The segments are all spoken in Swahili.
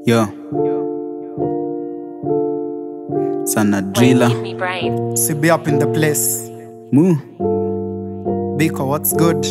Yo. Sana driller. Give me brain. CB up in the place. Mu. Biko, what's good?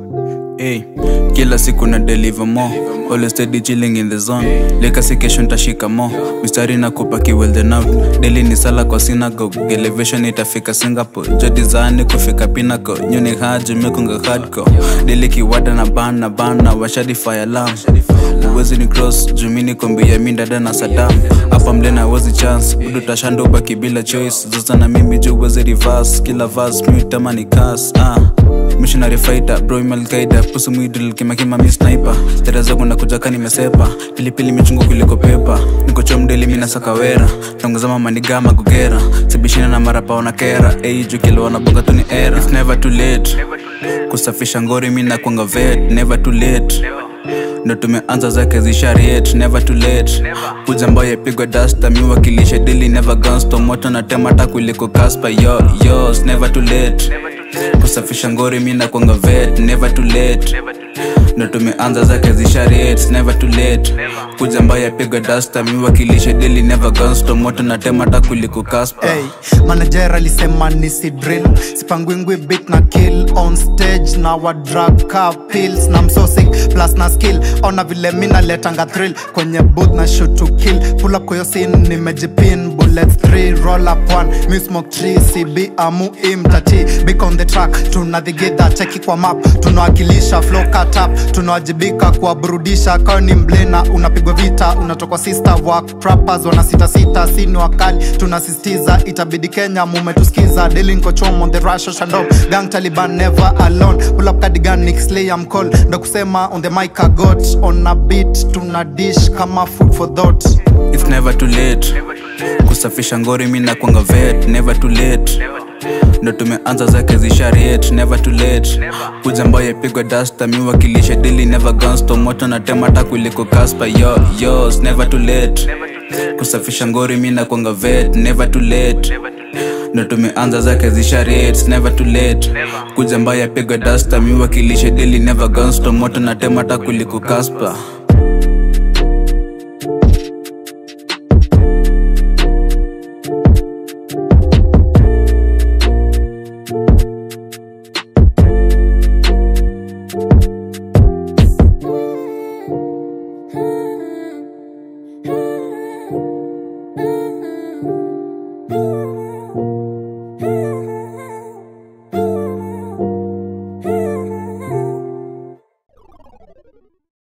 Hey. Kila siku na deliver more. Always steady chilling in the zone. Leka si kesho ntashika mo. Mistari na kupaki well then out. Daily ni sala kwa synagogue. Elevation itafika Singapore. Jodi zaani kufika pinnacle. Nyuni haji mekunga hardcore. Daily kiwada na ban na ban na washadi fire alarm. Uwezi ni cross jumini kombi ya mindada na Saddam. Hapa mlena wezi chance. Udu tashando ubaki bila choice. Zoza na mimi juu wezi reverse. Kila verse mi tamani cast. Ah. missionary fighter bro imalkaida pusu mwidril kimakima mi sniper stera zangu nakuja nimesepa pilipili michungu kuliko pepa nikocho mdeli mina sakawera tongozama manigama gugera sibishina na marapa wana kera ei jukilo wanabonga tu ni era It's never too late kusafisha ngori mi nakwanga vet never too late ndo tumeanza zake zishariet never too late kuja ambayo yapigwa dasta mi wakilisha dili never gunsto moto na temata kuliko kaspa yo yo it's never too late kusafisha ngori mi nakwanga vet never too late ndo tumeanza zake zishariet never too late kuja ambayo yapigwa dasta mi wakilisha dili never gunsto moto na temata kuliko kaspa Hey, manager alisema nisi drill sipangwingwi bit na kill on stage na wa drug ka pills na msosik plus na skill ona vile mina letanga thrill kwenye booth na shoot to kill pull up kwa hiyo scene nimejipin bullets 3 roll up one mi smoke tree cb amu imtati big on the track tunadhigidha cheki kwa map tunawakilisha flow cut up tunawajibika kuwaburudisha kawa ni mblena unapigwa vita unatokwa sister work rappers wana sita sita sini wakali tunasisitiza itabidi kenya mumetuskiza daily niko chom on the rush shando gang taliban never alone pull up cardigan nick slay am call ndo kusema on the mic I got on a beat tuna dish kama food for thought It's never too late kusafisha ngori mi nakwanga vet never too late ndo tumeanza zake zishariet never too late kuja ambayo yapigwa dasta mi wakilisha dili never gunsto moto na temata kuliko kaspa yo yo it's never too late kusafisha ngori mi nakwanga vet never too late ndo tumeanza zake zishariet never too late kuja ambayo yapigwa dasta mi wakilisha dili never gunsto moto na temata kuliko kaspa